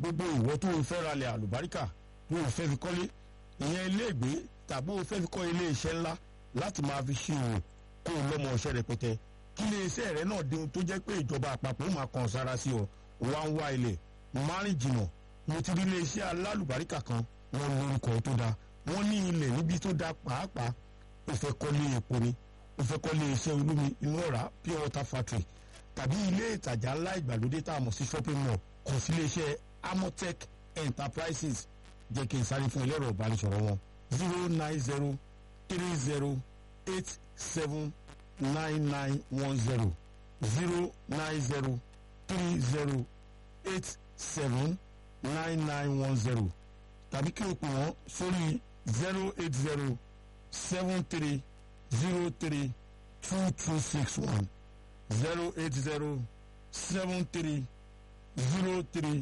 gbogbo ìwọ tó o fẹ́ ralẹ̀ àlùbáríkà tó o fẹ́ fi kọ́lé ìyẹn ilé ìgbé tàbí o fẹ́ fi kọ́ ilé iṣẹ́ ńlá láti máa fi ṣe òwò kó o lọ́mọ ọṣẹ́ rẹpẹtẹ kí ilé iṣẹ́ rẹ náà dín tó jẹ́ pé ìjọba àpapọ̀ máa kàn sára sí ọ wá ń wá ilẹ̀ márùn jìnnà mo ti rí ilé iṣẹ́ alálùbáríkà kan wọn lórúkọ tó dáa wọ́n ní ilẹ̀ níbi tó dáa pàápàá o fẹ́ kọ́lé epo ni o fẹ́ kọ́lé iṣẹ́ olómi inú ọ̀rá pure water factory tàbí ilé ìtajà ńlá ìgbàlódé tá a mọ̀ sí shopping mall kàn sí iléeṣẹ́ amotech enterprises jẹ́ kí n sáré fún ẹlẹ́rọ ìbánisọ̀rọ̀ wọn zero nine zero three zero eight seven nine nine one zero zero nine zero three zero eight seven nine nine one zero tàbí kí o pè wọ́n sórí zero eight zero seven three zero three two two six one zero eight zero seven three zero three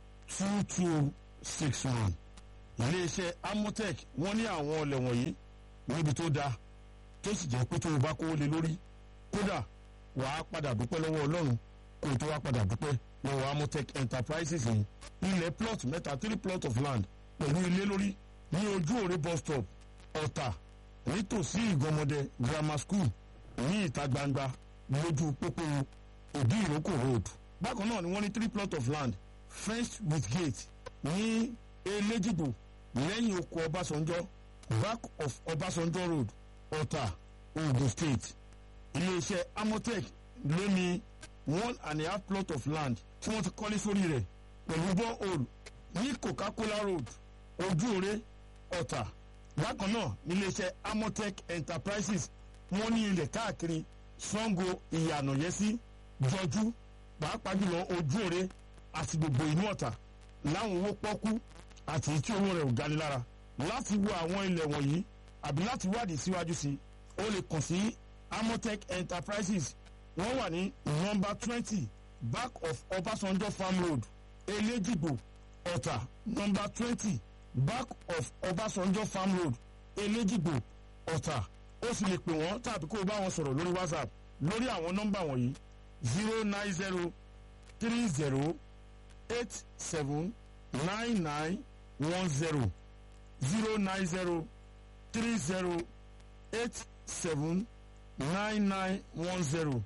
two two six one. iléeṣẹ́ amotech wọ́n ní àwọn ọlẹ̀ wọ̀nyí níbi tó dáa tó sì jẹ́ pé tó o bá kówó lé lórí kódà wàá padà dúpẹ́ lọ́wọ́ ọlọ́run kó o tó wá padà dúpẹ́ lọ́wọ́ amotech enterprises yìí ilẹ̀ plot mẹ́ta three plot of land pẹ̀lú ilé lórí ní ojú òre bus stop ọ̀tà nítòsí ìgànmọ́dẹ grammar school ní ìta gbangba lójú pópó òbí ìrókò road bákan náà ni wọ́n ní three plot of land fenced with gate ní elégìgbò lẹ́yìn oko ọbásanjọ́ back of ọbásanjọ́ road ọ̀tà ogun state iléeṣẹ́ amotech ló ní one and a half plot of land tí wọ́n ti kọ́lé sórí rẹ̀ pẹ̀lú borehole ní coca-cola road ojúore ọ̀tà bákan náà níléeṣẹ́ amotech enterprises wọ́n ní ilẹ̀ káàkiri sango ìyànàyẹ́sí jọjú pàápàá jùlọ ojúore àti gbogbo inú ọ̀tà láwọn owó pọ́kú àti tí owó rẹ̀ ò gani lára láti wo àwọn ilẹ̀ wọ̀nyí àbí láti wádìí síwájú sí o lè kàn sí amotech enterprises wọ́n wà ní nọ́mbà twenty back of ọbásanjọ́ farm road elégìgbò ọ̀tà nọ́mbà twenty back of ọbásanjọ́ farm road elégìgbò ọ̀tà ó sì lè pè wọ́n tàbí kó o bá wọn sọ̀rọ̀ lórí whatsapp lórí àwọn nọ́mbà wọ̀nyí zero nine zero three zero eight seven nine nine one zero zero nine zero three zero eight seven nine nine one zero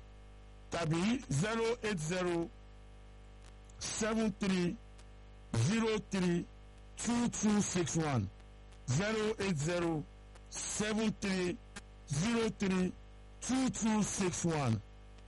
tàbí zero eight zero seven three zero three two two six one zero eight zero seven three zero three two two six one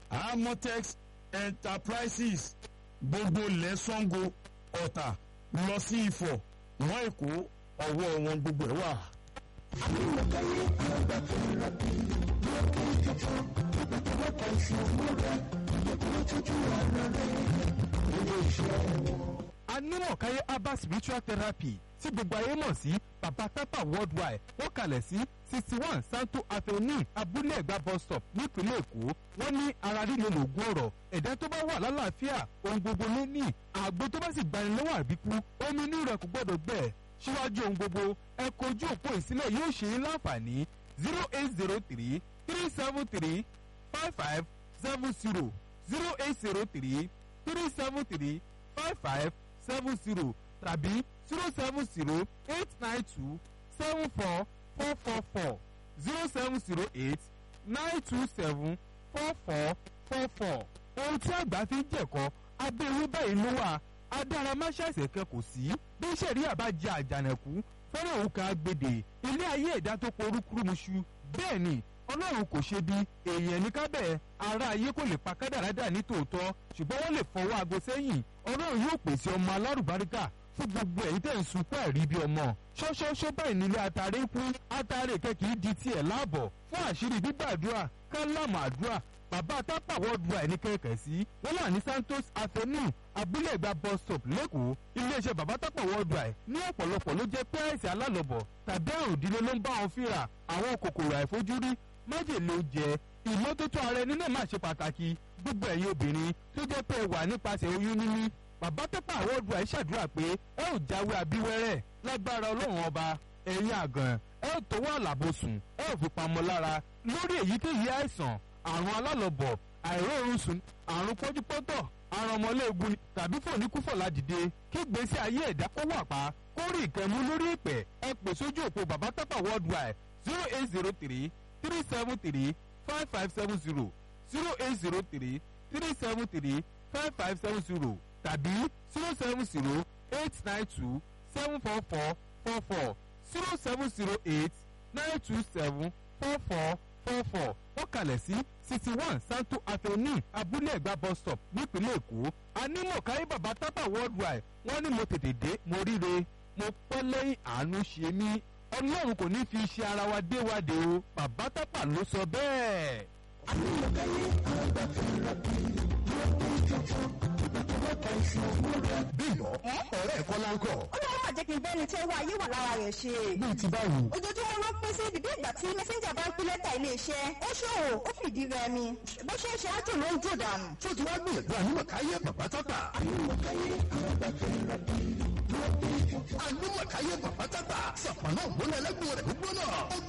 amotex enterprises gbogbo lẹ́sàngó ọ̀tà lọ sí ifọ̀ mọ́ èkó ọwọ́ wọn gbogbo ẹ̀ wà. Àmúlòkẹ́lẹ́ àgbà tó ń lọ bí lókè tuntun ìgbàgbọ́pọ̀ ìṣòwò rẹ̀ ìgbàgbọ́ tuntun ọ̀nà rẹ̀ ilé iṣẹ́ wọn. anímọ̀káyé herbal spiritual therapy tí gbogbo ayé mọ̀ sí baba tapa worldwide wọ́n kalẹ̀ sí sixty one santo avenue abúlé ẹ̀gbá bus stop nípínlẹ̀ èkó wọ́n ní ara líle lògùn ọ̀rọ̀ ẹ̀dá tó bá wà lálàáfíà ohun gbogbo ló ní àgbo tó bá sì gbani lọ́wọ́ àbíkú omi inú rẹ̀ kò gbọ́dọ̀ gbẹ síwájú ohun gbogbo ẹ kojú òpó ìsílẹ̀ yóò ṣe é láǹfààní zero eight zero three three seven three five five seven zero zero eight zero three three seven three five five seven zero tàbí zero seven zero eight nine two seven four four four four zero seven zero eight nine two seven four four four four. ohun tí àgbà fi ń jẹ̀kọ́ abẹ́ ewé báyìí ló wà adáramáṣáṣẹ̀ kan kò sí bí sẹ̀rí àbájá àjànàkú fẹ́rẹ̀ òun kan agbèdè ilé ayé ẹ̀dá tó porúkúrúmuṣu bẹ́ẹ̀ ni ọlọ́run kò ṣe bí èèyàn ní kábẹ̀ ara ayé kò lè pa kádàrádà ní tòótọ́ ṣùgbọ́n wọ́n lè fọwọ́ aago sẹ́yìn ọlọ́run yóò pèsè ọmọ alárùbáríkà fún gbogbo ẹ̀yin tẹ̀ ń sunkún ẹ̀rí bí ọmọ ṣọ́ṣọ́ṣọ́ báyìí nílé atare kú atare kẹ́kì di tiẹ̀ láàbọ̀ fún àṣírí gbígbàdúrà kálámù àdúrà bàbá tápà worldwide ní kẹ̀kẹ́ sí wọ́n wà ní santos avenue abúlé ìgbà bus stop lẹ́kọ̀ọ́ iléeṣẹ́ bàbá tápà worldwide ní ọ̀pọ̀lọpọ̀ ló jẹ́ pé àìsàn alálọ̀bọ̀ tàbí àrùn ìdílé ló ń bá wọn fínra àwọn kòkòrò àìfojúrí májèlé oúnjẹ ìmọ́tótó ara ẹni náà máa ṣe pàtàkì gbogbo ẹ̀yin obìnrin tó jẹ́ pé ẹ wà nípasẹ̀ oyún níní bàbá tápà worldwide ṣàdúrà pé ẹ ò jáwé abíwẹ́rẹ́ lágbára ọlọ́run ọba ẹ̀yin àgàn ẹ ò tó wà lábòsùn ẹ ò fi pamọ́ lára lórí èyíkéyìí àìsàn àrùn alálọ̀bọ̀ àìróorun sùn àrùn pọ́júpọ́tọ̀ arọmọléegun ni tàbí fòníkúfọ̀lá dìde kí gbèsè ayé ẹ̀dá kó wà pa kó rí ìkẹ́mú lórí ìpẹ́ ẹ pè sójú òpó bàbá tápà worldwide zero eight zero three three seven three five five seven zero zero eight zero three three seven three five five seven zero tàbí zero seven zero eight nine two seven four four four four zero seven zero eight nine two seven four four four four wọ́n kalẹ̀ sí sixty one santo avenue abúlé ẹ̀gbá bus stop nípínlẹ̀ èkó anímọ̀káyé bàbá tábà worldwide wọ́n ní mo tètè dé mo ríre mo pẹ́ lẹ́yìn àánú ṣe mí ọlọ́run kò ní fi iṣẹ́ ara wa dé wa dé o bàbá tábà ló sọ bẹ́ẹ̀. bímbọ ọ̀rẹ́ ẹ̀kọ́ láńkọ̀ ọlọ́run máa jẹ́ kí n bẹ́ni tí owó ayé wà lára rẹ̀ ṣe. bíi ti báwo. ojoojúmọ́ ló pín sí ibùdó ìgbà tí mẹ́sẹ́ńjà bá ń pín lẹ́tà iléeṣẹ́ ó ṣòwò ó fìdí rẹmi bó ṣe ń ṣe ájò ló ń jò dànù. tó ti wá gbìyànjú ànímọ̀káyé bàbá tápà. ànímọ̀káyé bàbá tápà. sọ̀pọ̀ náà gbóná ẹlẹ́gbọ̀n rẹ̀ gbóná.